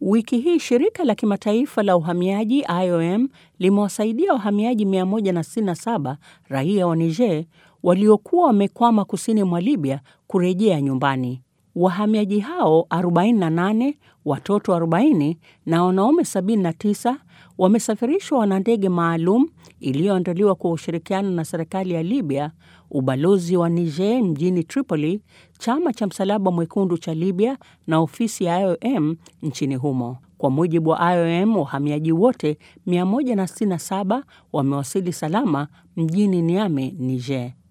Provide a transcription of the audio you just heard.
Wiki hii shirika la kimataifa la uhamiaji IOM limewasaidia wahamiaji 167 raia wa Niger waliokuwa wamekwama kusini mwa Libya kurejea nyumbani. Wahamiaji hao 48, watoto 40 na wanaume 79 wamesafirishwa na ndege maalum iliyoandaliwa kwa ushirikiano na serikali ya Libya, ubalozi wa Niger mjini Tripoli, chama cha Msalaba Mwekundu cha Libya na ofisi ya IOM nchini humo. Kwa mujibu wa IOM, wahamiaji wote 167 wamewasili salama mjini Niamey, Niger.